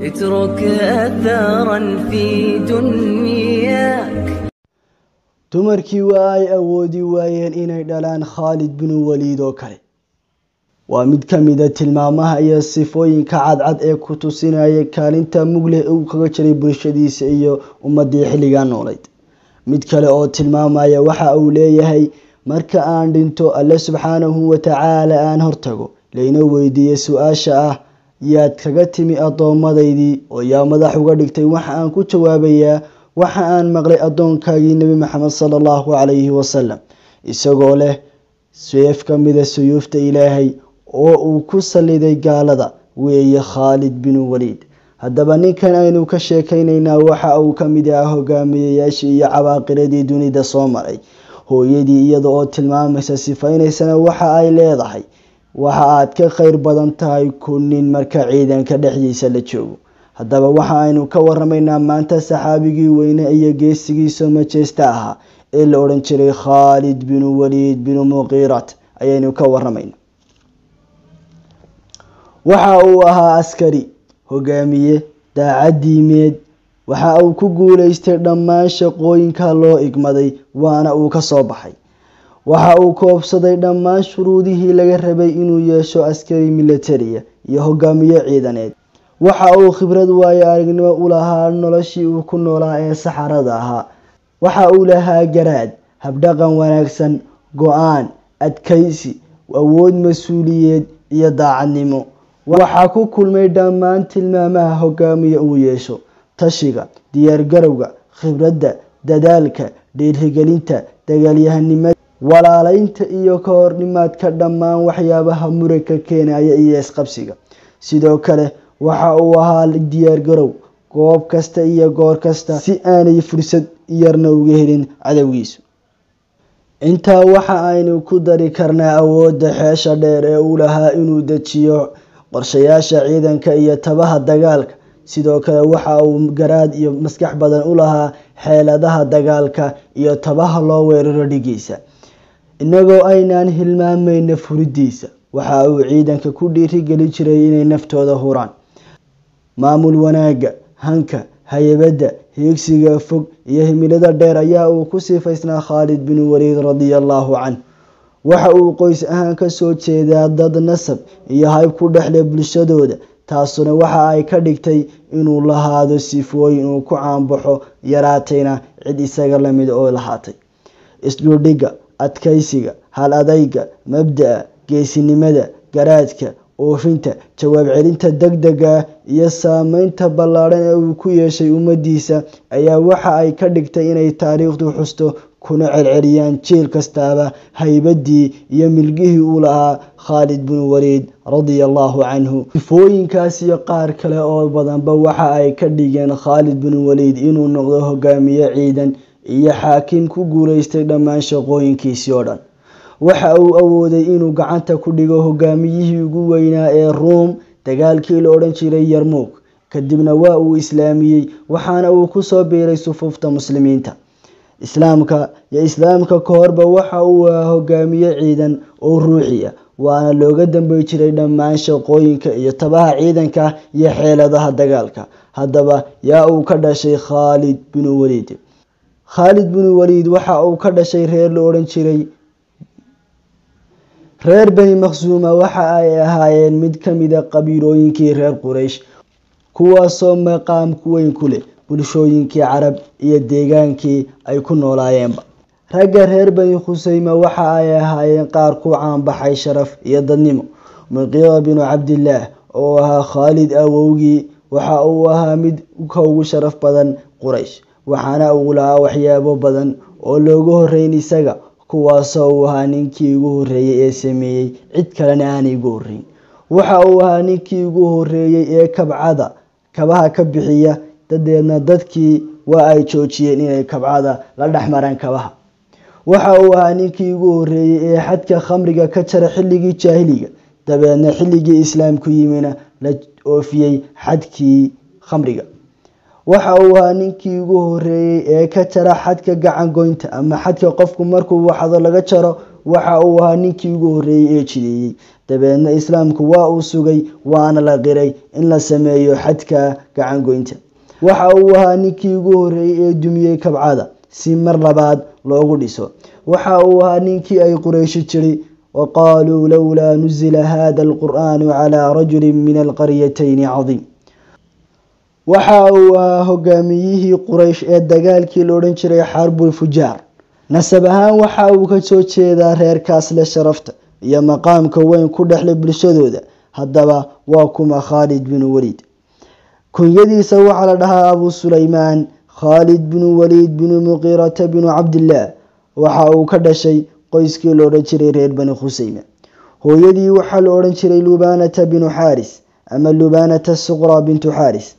اترك أثرا في دنياك dumarkii waa ay awoodi waayeen inay dhalaan khaalid binu waliid oo kale waa mid ka mida tilmaamaha iyo sifooyinka cadcad ee ku tusinaya kaalinta mugleh uu kaga jiray bulshadiisa iyo ummadii xilligaa noolayd mid kale oo tilmaamaya waxa uu leeyahay marka aan dhinto alle subxaanahu watacaala aan hortago layna weydiiye su-aasha ah yaad kaga timi addoommadaydii oo yaa madax uga dhigtay waxa aan ku jawaabayaa waxa aan maqlay addoonkaagii nebi maxamed sala allahu calayhi wasalam isagoo leh seef ka mida suyuufta ilaahay oo uu ku saliday gaalada weeye khaalid binu waliid haddaba ninkan aynu ka sheekaynaynaa waxa uu ka mid ahaa hogaamiyayaashii iyo cabaaqiradii dunida soo maray hooyadii iyada oo tilmaamaysa sifaynaysana waxa ay leedahay waxa aad ka khayr badan tahay kunin marka ciidanka dhexdiisa la joogo haddaba waxa aynu ka waramaynaa maanta saxaabigii weyne iyo geesigiisa majeesta ahaa ee la odhan jiray khaalid binu waliid binu muqiirat ayaynu ka waramaynaa waxa uu ahaa askari hogaamiye daacad diimeed waxa uu ku guuleystay dhammaan shaqooyinka loo igmaday waana uu ka soo baxay waxa uu koobsaday dhammaan shuruudihii laga rabay inuu yeesho askari militariya iyo hogaamiye ciidaneed waxa uu khibrad waayo aragnimo u lahaa noloshii uu ku noolaa ee saxarada ahaa waxa uu lahaa garaad habdhaqan wanaagsan go-aan adkaysi awood mas-uuliyeed iyo daacadnimo waxaa ku kulmay dhammaan tilmaamaha hogaamiye uu yeesho tashiga diyaargarowga khibradda dadaalka dhiirigelinta dagaalyahanimada walaaleynta iyo ka hornimaadka dhammaan waxyaabaha muranka keenaya iyo isqabsiga sidoo kale waxa uu ahaa diyaargarow goob kasta iyo goor kasta si aanay fursad yarna uga helin cadowgiisu intaa waxa aynu ku dari karnaa awoodda xeesha dheer ee uu lahaa inuu dejiyo qorshayaasha ciidanka iyo tabaha dagaalka sidoo kale waxa uu garaad iyo maskax badan u lahaa xeeladaha dagaalka iyo tabaha loo weeraro dhigiisa inagoo aynaan hilmaamayna furidiisa waxa uu ciidanka ku dhiirigeli jiray inay naftooda huraan maamul wanaagga hanka hayabadda hiigsiga fog iyo himilada dheer ayaa uu ku sifaysnaa khaalid binu waliid radia allahu canh waxa uu qoys ahaan kasoo jeedaa dad nasab iyo hayb ku dhexle bulshadooda taasuna waxa ay ka dhigtay inuu lahaado sifooyin uu ku caanbaxo yaraatayna cid isaga lamid oo lahaatay isdhuldhigga adkaysiga hal adayga mabda-a geesinimada garaadka oofinta jawaab celinta deg dega iyo saameynta ballaadhan ee uu ku yeeshay ummadiisa ayaa waxa ay ka dhigtay inay taariikhdu xusto kuna celceliyaan jiil kastaaba haybadii iyo milgihii uu lahaa khaalid binu waliid radia allahu canhu sifooyinkaas iyo qaar kale oo badanba waxa ay ka dhigeen khaalid binu waliid inuu noqdo hogaamiye ciidan iyo xaakim ku guuleystay dhammaan shaqooyinkiisii oo dhan waxa uu awooday inuu gacanta ku dhigo hogaamiyihii ugu weynaa ee ruom dagaalkii la odhan jiray yarmuug kadibna waa uu islaamiyey waxaana uu kusoo biiray sufuufta muslimiinta islaamka iyo islaamka ka horba waxa uu ahaa hogaamiye ciidan oo ruuxi ah waana looga dambey jiray dhammaan shaqooyinka iyo tabaha ciidanka iyo xeeladaha dagaalka haddaba yaa uu ka dhashay khaalid binu waliid khaalid binu waliid waxa uu ka dhashay reer la odhan jiray reer bani maqsuuma waxa ay ahaayeen mid ka mida qabiilooyinkii reer quraysh kuwaasoo maqaamku weyn ku leh bulshooyinkii carab iyo deegaankii ay ku noolaayeenba ragga reer bani khuseyma waxa ay ahaayeen qaar ku caanbaxay sharaf iyo dadnimo muqiira binu cabdillaah oo ahaa khaalid awowgii waxa uu ahaa mid ka ugu sharaf badan quraysh waxaana uu lahaa waxyaabo badan oo looga horeyn isaga kuwaasoo uu ahaa ninkii ugu horeeyey ee sameeyey cid kalena aanay ugu horeyn waxa uu ahaa ninkii ugu horeeyey ee kabcada kabaha ka bixiya dadeedna dadkii waa ay joojiyeen inay kabcada la dhexmaraan kabaha waxa uu ahaa ninkii ugu horeeyey ee xadka khamriga ka jara xilligii jaahiliga dabeedna xilligii islaamku yimina la oofiyey xadkii khamriga waxa uu ahaa ninkii ugu horeeyey ee ka jara xadka gacan goynta ama xadka qofku markuu waxdo laga jaro waxa uu ahaa ninkii ugu horreeyey ee jideeyey dabeedna islaamku waa uu sugay waana la qiray in la sameeyo xadka gacangoynta waxa uu ahaa ninkii ugu horreeyey ee dumiyey kabcada si mar labaad loogu dhiso waxa uu ahaa ninkii ay qurayshi jiri waqaaluu lowlaa nuzila hada alqur'aanu calaa rajulin min alqaryatayni cadiim waxa uu ahaa hogaamiyihii quraysh ee dagaalkii la odhan jiray xarbul fujaar nasab ahaan waxa uu ka soo jeedaa reerkaas leh sharafta iyo maqaamka weyn ku dhexlay bulshadooda haddaba waa kuma khaalid binu waliid kunyadiisa waxaa la dhahaa abuu sulaymaan khaalid binu waliid binu muqiirata binu cabdillaah waxa uu ka dhashay qoyskii la odhan jiray reer bani khuseyme hooyadii waxaa la odhan jiray lubaanata binu xaaris ama lubaanata suqra bintu xaaris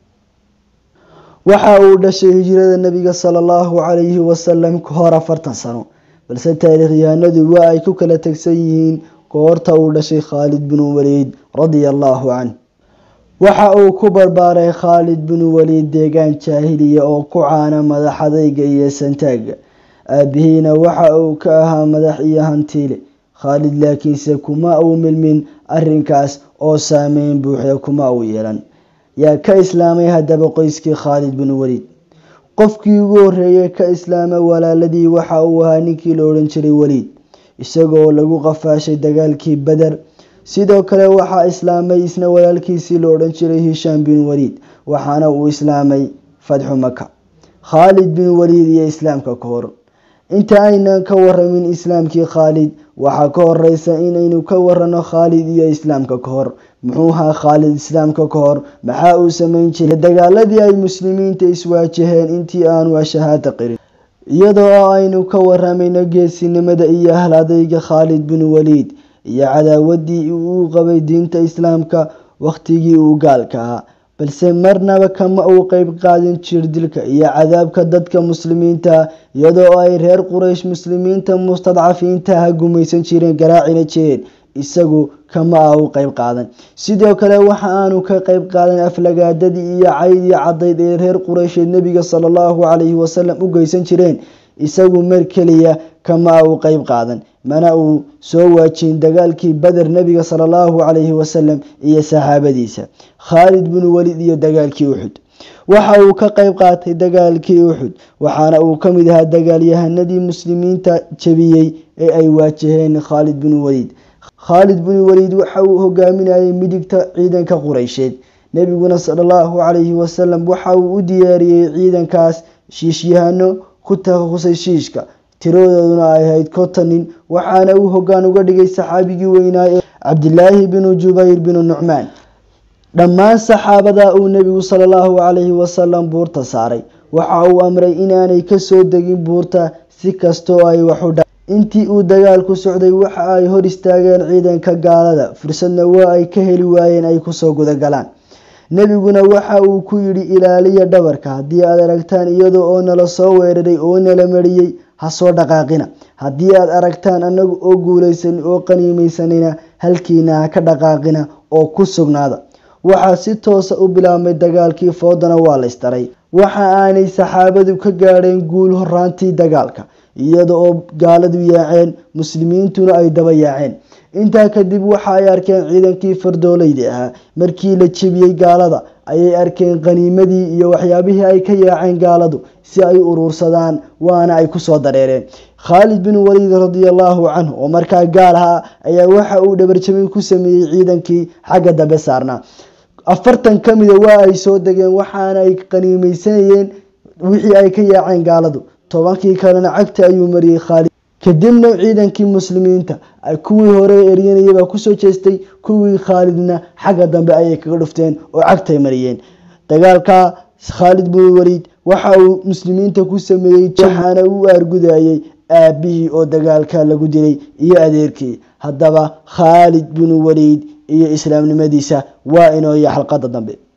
waxa uu dhashay hijrada nebiga sala allahu calayhi wasalam ka hor afartan sano balse taariikhyahanadu waa ay ku kala tegsan yihiin goorta uu dhashay khaalid binu waliid radia allahu canh waxa uu ku barbaaray khaalid binu waliid deegaan jaahiliya oo ku caana madaxadayga iyo santaaga aabihiina waxa uu ka ahaa madax iyo hantiile khaalid laakiinse kuma uu milmin arrinkaas oo saameyn buuxda kuma uu yeelan yaa ka islaamay haddaba qoyskii khaalid binu waliid qofkii ugu horreeyey ka islaama walaaladii waxa uu ahaa ninkii la odhan jiray waliid isagoo lagu qafaashay dagaalkii beder sidoo kale waxaa islaamay isna walaalkiisii la odhan jiray hishaam bin waliid waxaana uu islaamay fatxu maka khaalid bin waliid iyo islaamka ka hor inta aynan ka waramin islaamkii khaalid waxaa ka horeysa inaynu ka warano khaalid iyo islaamka ka hor muxuu ahaa khaalid islaamka ka hor maxaa uu sameyn jiray dagaaladii ay muslimiinta iswaajaheen intii aanu ashahaada qirin iyadoo aynu ka waramayno geesinimada iyo ahl adayga khaalid bin waliid iyo cadaawadii uu qabay diinta islaamka wakhtigii uu gaalka ahaa balse marnaba kama uu qeyb qaadin jir dilka iyo cadaabka dadka muslimiinta iyadoo ay reer quraysh muslimiinta mustadcafiintaha gumaysan jireen garaacina jireen isagu kama ah u qeyb qaadan sidoo kale waxa aanu ka qeyb qaadan aflagaadadii iyo caydii cadayd ee reer quraysheed nebiga sala allahu calayhi wasalam u geysan jireen isagu mar keliya kama ah u qeyb qaadan mana uu soo waajin dagaalkii beder nebiga sala allahu calayhi wasalam iyo saxaabadiisa khaalid binu waliid iyo dagaalkii uxud waxa uu ka qeyb qaatay dagaalkii uxud waxaana uu ka mid ahaa dagaalyahanadii muslimiinta jebiyey ee ay waajaheen khaalid binu waliid khaalid binu waliid waxa uu hogaaminayay midigta ciidanka qureysheed nebiguna sala allahu calayhi wasalam waxa uu u diyaariyey ciidankaas shiishyahano ku takhasusay shiishka tiradooduna ay ahayd konton nin waxaana uu hoggaan uga dhigay saxaabigii weynaa ee cabdilaahi binu jubayr binu nucmaan dhammaan saxaabada uu nebigu sala allahu calayhi wasalam buurta saaray waxa uu amray inaanay kasoo degin buurta si kastoo ay waxu dha intii uu dagaalku socday waxa ay hor istaageen ciidanka gaalada fursadna waa ay ka heli waayeen ay kusoo gudagalaan nebiguna waxa uu ku yidhi ilaaliya dhabarka haddii aad aragtaan iyada oo nala soo weeraray oo nala mariyey ha soo dhaqaaqina haddii aad aragtaan annagu oo guulaysan oo qaniimaysanina halkiina ha ka dhaqaaqina oo ku sugnaada waxaa si toosa u bilaabmay dagaalkii foodana waa la isdaray waxa aanay saxaabadu ka gaadheen guul horaantii dagaalka iyada oo gaaladu yaaceen muslimiintuna ay daba yaaceen intaa kadib waxa ay arkeen ciidankii fardoolayda ahaa markii la jebiyey gaalada ayay arkeen qaniimadii iyo waxyaabihii ay ka yaaceen gaaladu si ay u uruursadaan waana ay kusoo dareereen khaalid bin waliid radiallahu canhu oo markaa gaal ahaa ayaa waxa uu dhabarjabin ku sameeyey ciidankii xagga dambe saarnaa afartan ka mida waa ay soo degeen waxaana ay qaniimaysanayeen wixii ay ka yaaceen gaaladu tobankii kalena cagta ayuu mariyey khaalid kadibna ciidankii muslimiinta kuwii hore eryanayabaa kusoo jeestay kuwii khaalidna xagga dambe ayay kaga dhufteen oo cagtay mariyeen dagaalka khaalid bin waliid waxa uu muslimiinta ku sameeyey waxaana u aargudayay aabihii oo dagaalka lagu dilay iyo adeerkii haddaba khaalid bin waliid iyo islaamnimadiisa waa inooya xalqada dambe